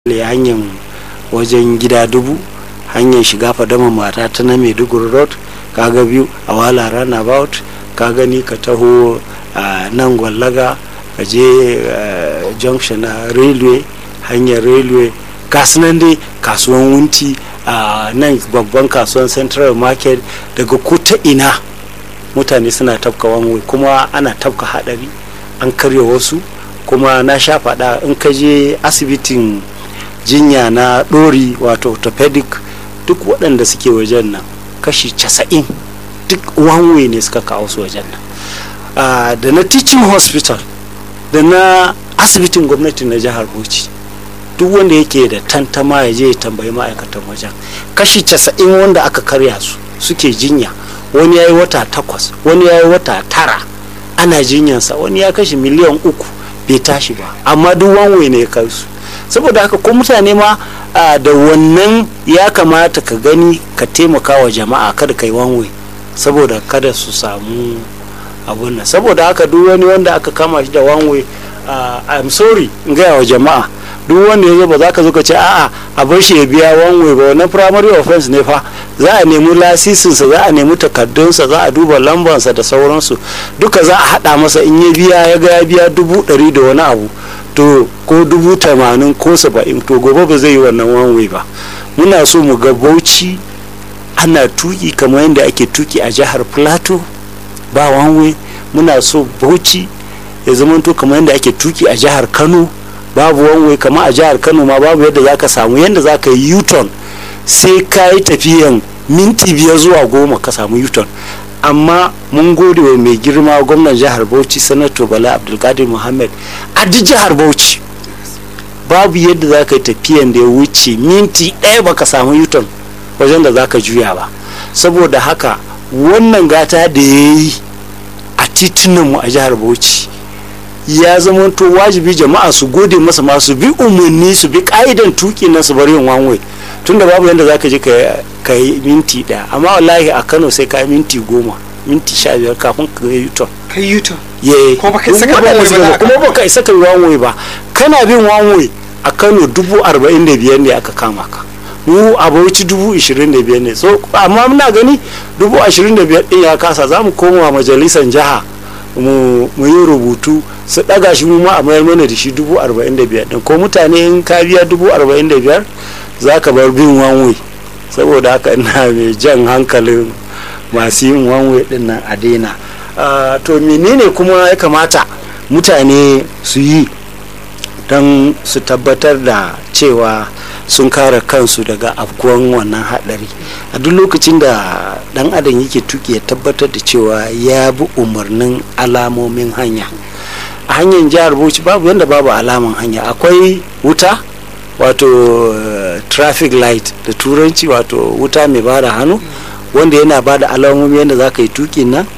hanyar wajen gida dubu hanyar shiga fadama mata ta na maiduguri road kaga biyu a wala runabout ka gani ka taho a nan gwallaga ka je junction na railway hanyar railway nan dai kasuwan wunti a nan babban kasuwan central market daga ko ta ina mutane suna tafka wanwe kuma ana tafka hadari an karya wasu kuma na sha faɗa in ka je asibitin jinya na ɗori wato orthopedic duk waɗanda suke wajen nan kashi casa'in duk wanwe ne suka kawo su wajen nan uh, da na teaching hospital da na asibitin gwamnati na jihar bauchi duk wanda yake da tantama ya je ya tambayi ma'aikatan wajen kashi casa'in wanda aka karya su suke jinya wani ya yi wata takwas wani ya yi wata tara ana jinyansa wani ya kashe miliyan uku bai tashi ba amma duk wanwe ne ya kai su saboda haka ko mutane ma da wannan ya kamata ka gani ka taimaka wa jama'a kada ka yi wanwe saboda kada su samu abun nan saboda haka duk wani wanda aka kama shi da wanwe i'm sorry in gaya wa jama'a duk wanda ya zo ba za ka zo ka ce a'a a bar shi ya biya wanwe ba wannan primary offense ne fa za a nemi lasisinsa za a nemi takardunsa za a duba lambansa da sauransu duka za a haɗa masa in ya biya ya ga ya biya dubu ɗari da wani abu to ko dubu tamanin ko saba'in to gobe ba zai yi wannan wanwe ba muna so mu ga bauchi ana tuki kamar yadda ake tuki a jihar plateau ba wanwe muna so bauchi ya zamanto kamar yadda ake tuki a jihar kano babu wanwe kamar a jihar kano ma babu yadda za ka samu yadda za ka yi u-turn sai ka yi tafiyan minti biyar zuwa goma ka samu u-turn amma mun gode wa mai girma gwamnan jihar bauchi sanato bala abdulkadir muhammad a duk jihar bauchi babu yadda za ka yi tafiyan da ya wuce minti ɗaya baka samu yuton wajen da za ka juya ba saboda haka wannan gata da ya yi a titunanmu a jihar bauchi ya zama to wajibi jama'a su gode masa ma su bi umarni su bi ka'idan tuki na su bari yin wanwai tunda babu yadda za ka je ka yi minti ɗaya amma wallahi a kano sai ka yi minti goma minti sha biyar kafin ka yi yuton ka yi yuton ye ko baka isa ka bi wanwai ba kuma baka isa ka bi wanwai ba kana bin wanwai a kano dubu arba'in da biyar ne aka kama ka mu a bauchi dubu ishirin da biyar ne so amma muna gani dubu ashirin da biyar ɗin ya kasa za mu koma majalisar jiha mu yi rubutu su ɗaga shi mu ma a mayar mana da shi dubu arba'in da biyar ɗin ko mutane in ka biya dubu arba'in da biyar za ka bar bin wanwe saboda haka ina mai jan hankalin masu yin wanwe ɗin nan a daina to menene kuma ya kamata mutane su yi don su tabbatar da cewa sun kare kansu daga afkuwan wannan haɗari a duk lokacin da ɗan adam yake tuki ya tabbatar da cewa ya bi umarnin alamomin hanya a hanyar jihar bauchi babu yadda babu alaman hanya akwai wuta wato uh, traffic light da turanci wato wuta mai bada hannu wanda yana bada alamomi yadda za ka yi tukin nan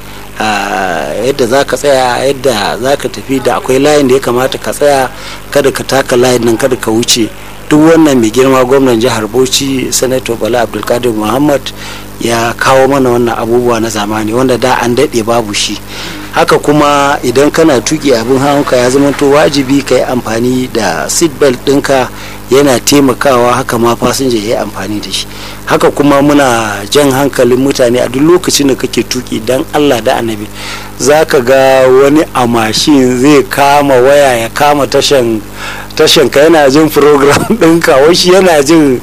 Uh, yadda za ka tsaya yadda za ka tafi da akwai layin da ya kamata ka tsaya kada ka taka layin nan kada ka wuce duk wannan mai girma gwamnan jihar bauchi sanato bala abdulkadir muhammad ya kawo mana wannan abubuwa na zamani wanda da an daɗe babu shi haka kuma idan kana tuki abin hawanka ya zama to wajibi ka yi amfani da seatbelt ɗinka yana taimakawa haka ma fasinja ya yi amfani da shi haka kuma muna jan hankalin mutane a duk lokacin da kake tuki dan allah da annabi za ka ga wani a mashin zai kama waya ya kama tashan tashan ka yana jin program ɗinka washi yana jin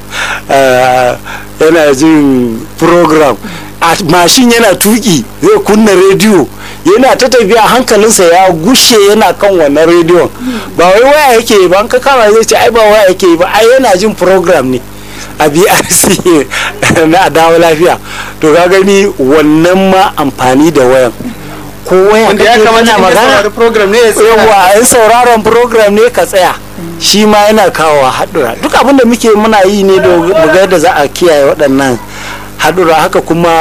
yana jin program a mashin yana tuki zai kunna rediyo yana ta tafiya hankalinsa ya gushe yana kan wannan rediyon ba wai waya yake yi ba an ka kama zai ce ai ba waya yake yi ba ai yana jin program ne a brc na dawo lafiya to ka gani wannan ma amfani da wayan ko waya wanda ya kamata magana program ne ya tsaya yawa ai sauraron program ne ka tsaya shi ma yana kawo haɗura duk abin da muke muna yi ne da mu ga yadda za a kiyaye waɗannan haɗura haka kuma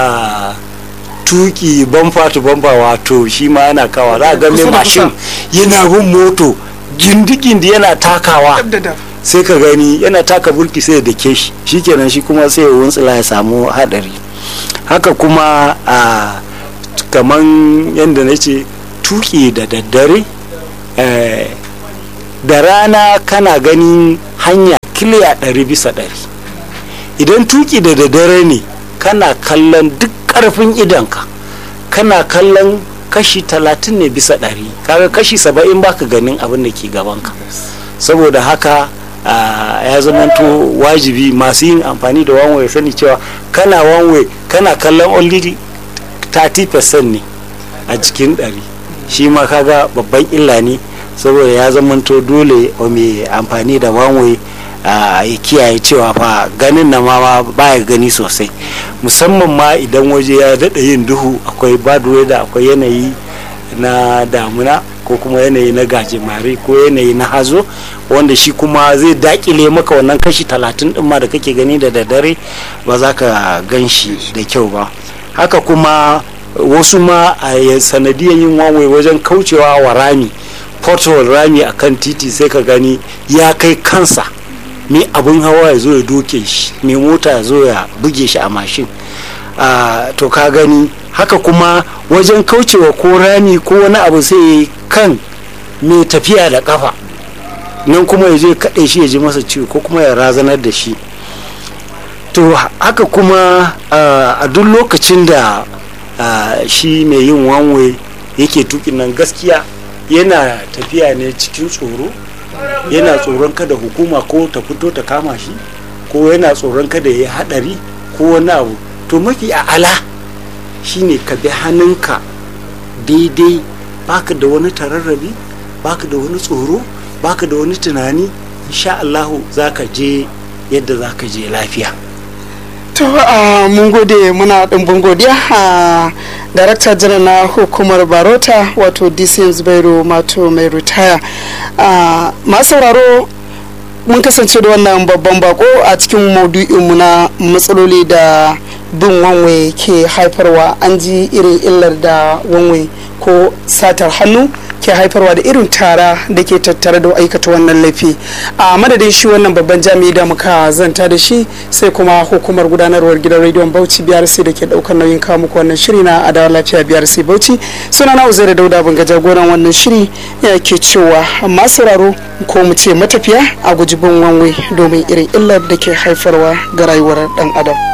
tuki bamfa to bamfa wato shi ma yana kawa za a ga mai mashin yana bin moto gindi-gindi yana takawa sai ka gani yana taka burki sai da ke shi shikenan shi kuma sai wuntsila ya samu hadari haka kuma a kaman yadda na ce tuki da daddare da rana kana ganin hanya kiliya ɗari bisa ɗari idan tuki da daddare ne kana kallon duk ƙarfin idanka kana kallon kashi talatin ne bisa ɗari kaga kashi saba'in baka ganin abin da ke gabanka saboda haka ya zamanto wajibi masu yin amfani da wanway sani cewa kana wanway kana kallon only 30% ne a cikin ɗari shi ma kaga babban illa ne saboda ya zamanto dole mai amfani da wanway ya kiyaye cewa fa ganin na ma baya gani sosai musamman ma idan waje ya daɗa yin duhu akwai bad weather akwai yanayi na damuna ko kuma yanayi na gajimare ko yanayi na hazo wanda shi kuma zai dakile maka wannan kashi talatin ɗin ma da kake gani da daddare ba za ka gan shi da kyau ba haka kuma wasu ma a sanadiyan yin wanwai wajen kaucewa wa rami portal rami a kan titi sai ka gani ya kai kansa mai abin hawa ya zo ya doke shi mai mota ya zo ya buge shi a mashin to ka gani haka kuma wajen kaucewa ko rami ko wani abu sai kan mai tafiya da kafa nan kuma ya je kaɗe shi ya ji masa ciwo ko kuma ya razanar da shi to haka kuma a duk lokacin da shi mai yin wanwe yake tukin nan gaskiya yana tafiya ne cikin tsoro yana tsoron kada hukuma ko ta fito ta kama shi ko yana tsoron kada ya yi hadari ko wani abu to mafi a'ala shine ka bi hannunka daidai baka da wani tararrabi baka da wani tsoro baka da wani tunani insha Allahu za ka je yadda za ka je lafiya to mun gode muna ɗumbin godiya a darakta janar na hukumar barota wato dcm zubairu mato mai ritaya masu sauraro mun kasance da wannan babban bako a cikin maudu'inmu na matsaloli da bin wanwe ke haifarwa an ji irin illar da wanwe ko satar hannu ke haifarwa da irin tara da ke tattare da aikata wannan laifi a madadin shi wannan babban jami'i da muka zanta da shi sai kuma hukumar gudanarwar gidan rediyon bauchi brc da ke daukar nauyin kawo muku wannan shiri na adawa lafiya brc bauchi suna na uzaira dauda banga jagoran wannan shiri ya ke cewa masu sauraro ko mu ce matafiya a guji bin wanwe domin irin illar da ke haifarwa ga rayuwar dan adam